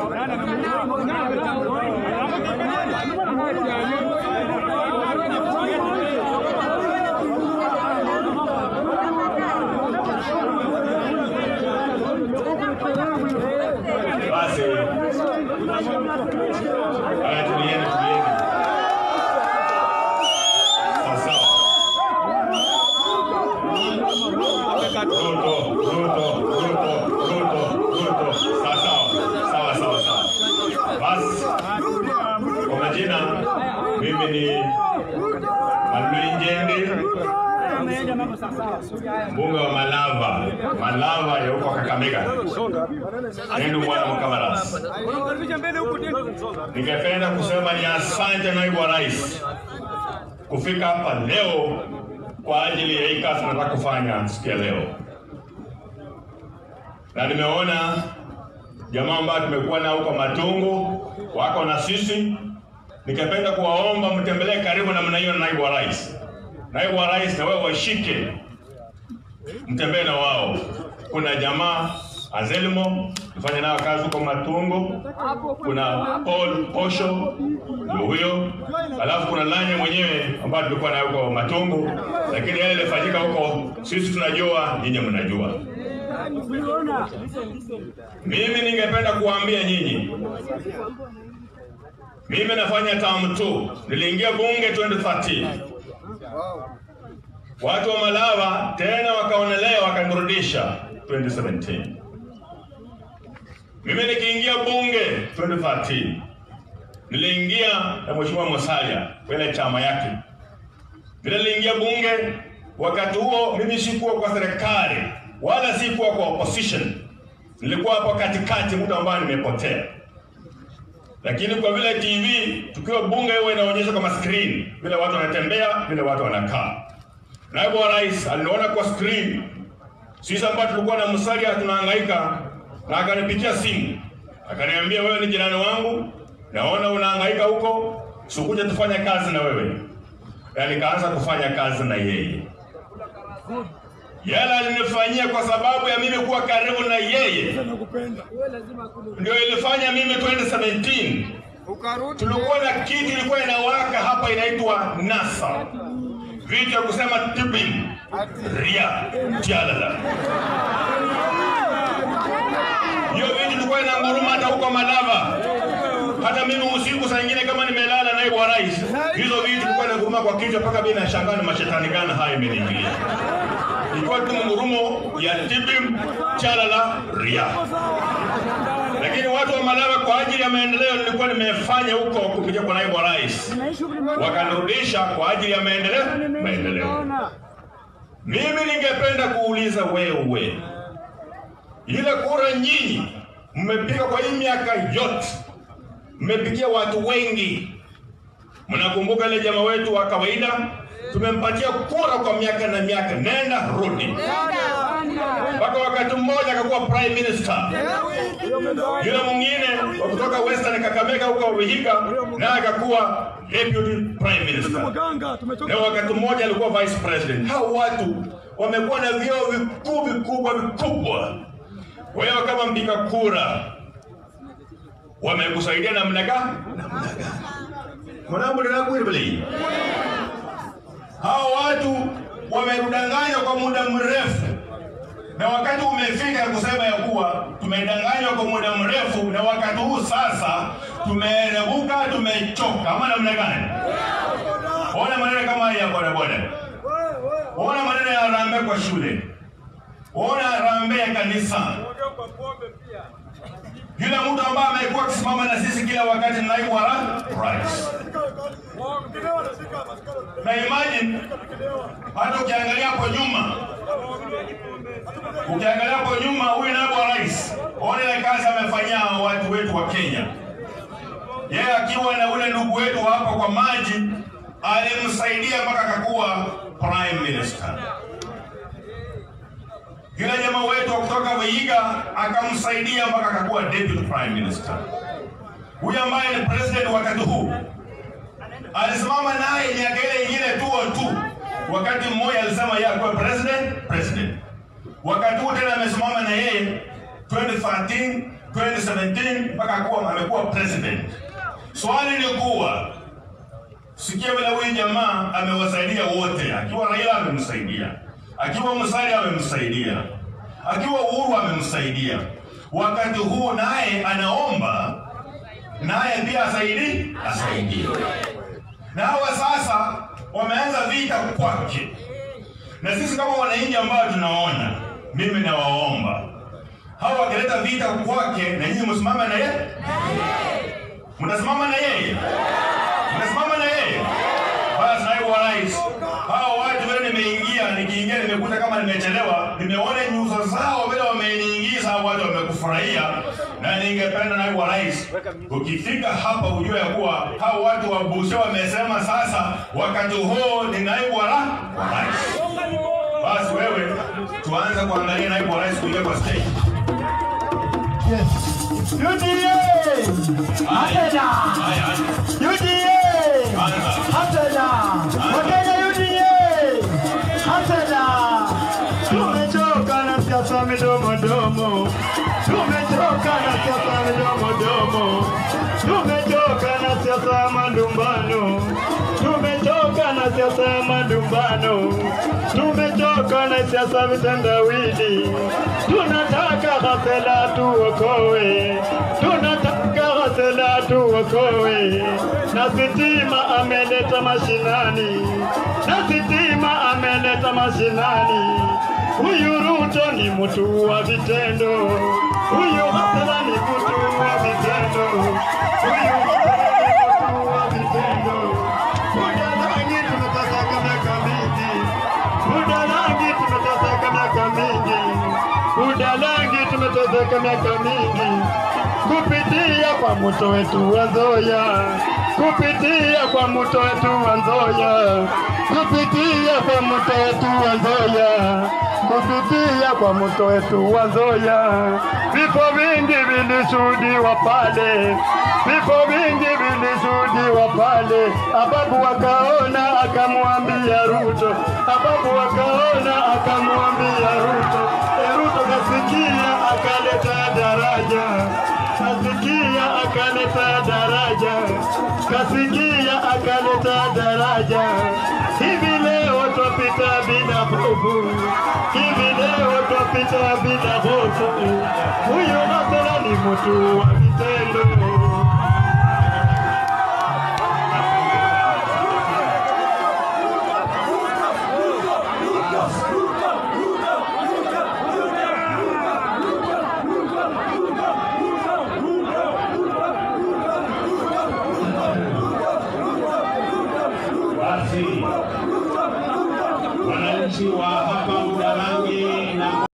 Basi haya, tulieni, tulieni. Sawa sawa. Ruto, Ruto, Ruto, Ruto, Ruto. Sawa sawa. Sawa sawa sawa. Basi kwa majina mimi ni Manuel Njende mbunge wa Malava, Malava ya huko Kakamega, nendo mwana Mkamaras. Ningependa kusema ni asante naibu wa rais kufika hapa leo kwa ajili ya hii kazi tunataka kufanya siku ya leo, na nimeona jamaa ambao tumekuwa nao huko Matungu wako na sisi. Ningependa kuwaomba mtembelee karibu namna hiyo na naibu wa rais. Naibu wa rais na wewe washike, mtembee na wao. Kuna jamaa Azelmo tufanye nayo kazi huko Matungo, kuna Paul Posho ndio huyo, alafu kuna Lanye mwenyewe ambaye tulikuwa naye huko Matungo, lakini yale yalifanyika huko sisi tunajua, nyinyi mnajua. Mimi ningependa kuwaambia nyinyi, mimi nafanya term 2 niliingia bunge 2013 watu wa Malava tena wakaonelea wakanirudisha 2017. Mimi nikiingia bunge 2013 niliingia na mheshimiwa Musalia kwenye chama yake. Vile niliingia bunge, wakati huo mimi sikuwa kwa serikali wala sikuwa kwa opposition, nilikuwa hapo katikati, mtu ambaye nimepotea. Lakini kwa vile TV tukiwa bunge huwa inaonyesha kama screen vile watu wanatembea, vile watu wanakaa. Naibu wa rais aliniona kwa screen, sisi ambao tulikuwa na Musalia tunahangaika, na akanipigia simu akaniambia, wewe ni jirani wangu, naona unahangaika huko, sikuja tufanye kazi na wewe. Na nikaanza kufanya kazi na yeye. Yale alinifanyia kwa sababu ya mimi kuwa karibu na yeye, ndio ilifanya mimi 2017 tulikuwa na kitu ilikuwa inawaka hapa inaitwa NASA, vitu ya kusema tipping ria jalala. Hiyo vitu ilikuwa inanguruma hata huko Malava. Hata mimi usiku saa ingine kama nimelala naibu wa rais, hizo vitu ilikuwa inanguruma kwa kichwa mpaka mimi nashangaa ni mashetani gani haya imeniingilia. Ilikuwa tu ngurumo ya tipping chalala ria lakini watu wa Malawi kwa ajili ya maendeleo nilikuwa nimefanya huko kupitia kwa naibu wa rais, wakanirudisha kwa ajili ya maendeleo maendeleo. Mimi ningependa kuuliza wewe, ile kura nyinyi mmepiga kwa hii miaka yote, mmepigia watu wengi. Mnakumbuka ile jamaa wetu wa kawaida tumempatia kura kwa miaka na miaka, nenda rudi, mpaka wakati mmoja akakuwa prime minister. Yule mwingine wa kutoka Western Kakamega huko Vihiga naye akakuwa deputy prime minister, na wakati mmoja alikuwa vice president. Hao watu wamekuwa na vyeo vikuu vikubwa vikubwa. Wewe kama mpiga kura wamekusaidia namna gani? Namna gani? Mwanangu ninakuibili hao watu wamedanganywa kwa muda mrefu, na wakati umefika kusema ya kuwa tumedanganywa kwa muda mrefu, na wakati huu sasa tumeerebuka, tumechoka. Ama namna gani? Ona maneno kama haya ya bodaboda, ona maneno ya rambe kwa shule, ona rambe ya kanisa. Yule mtu ambaye amekuwa akisimama na sisi kila wakati, naibu wa rais na imagine hata ukiangalia hapo nyuma, ukiangalia hapo nyuma, huyu naibu wa rais, ona ile kazi amefanyia watu wetu wa Kenya. Yeye akiwa na ule ndugu wetu hapa kwa maji, alimsaidia mpaka akakuwa prime minister. Yule jamaa wetu wa kutoka Vihiga akamsaidia mpaka akakuwa deputy prime minister. Huyu ambaye ni president wakati huu alisimama naye miaka ile ingine tuo tu. Wakati mmoja alisema yeye alikuwa president president, wakati huu tena amesimama na yeye 2013 2017 mpaka kuwa amekuwa president. Swali ni kuwa sikia vile huyu jamaa amewasaidia wote, akiwa Raila amemsaidia, akiwa Musalia amemsaidia, akiwa Uhuru amemsaidia. Wakati huu naye anaomba naye pia asaidi asaidie. Na hawa sasa wameanza vita kwake, na sisi kama wananchi ambao tunaona, mimi nawaomba hawa wakileta vita kwake, na nyinyi msimame na yeye, mtasimama na yeye, mtasimama na yeye. Basi naibu wa rais, hawa watu vile nimeingia, nikiingia nimekuta kama nimechelewa, nimeona nyuso zao vile wameniingiza, hao watu wamekufurahia, na ningependa naibu wa rais, ukifika hapa ujue ya kuwa hao watu wa Busia wamesema sasa wakati huu ni naibu wa ra- wa rais. Basi wewe tuanze kuangalia naibu wa rais kuingia kwa stage. UDA! Hatena! Haya, UDA! anza. Hatena! Wakenya UDA! Hatena! Tumechoka na siasa midomo domo. Tumechoka na siasa midomo domo. Tumechoka na siasa ya malumbano. Tumechoka na siasa ya malumbano. Tumechoka na siasa vitendawili. Tunataka Ghasela tuokoe. Tunataka Ghasela tuokoe. Na sitima ameleta mashinani. Na sitima ameleta mashinani. Huyu Ruto ni mtu wa vitendo. Huyu Ghasela ni mtu wa vitendo. Huyu Ghasela ni mtu wa vitendo. Muda rangi tumeteseka miaka mingi. Muda rangi tumeteseka miaka mingi. Muda rangi tumeteseka miaka mingi. Kupitia kwa mto wetu wa Nzoia. Kupitia kwa mto wetu wa Nzoia. Kupitia kwa mto wetu wa Nzoia. Kupitia kwa mto wetu wa Nzoia. Vifo vingi vilishuhudiwa pale. Vifo vingi vilishuhudiwa pale. Ababu wakaona akamwambia Ruto. Ababu wakaona akamwambia Ruto. E, Ruto kasikia akaleta daraja. Kasikia akaleta daraja. Kasikia akaleta daraja. Hivi leo twapita bila hofu. Hivi leo twapita bila hofu. Huyu Ghasela ni mtu wa vitendo. Basi wananchi wa hapa Budalangi na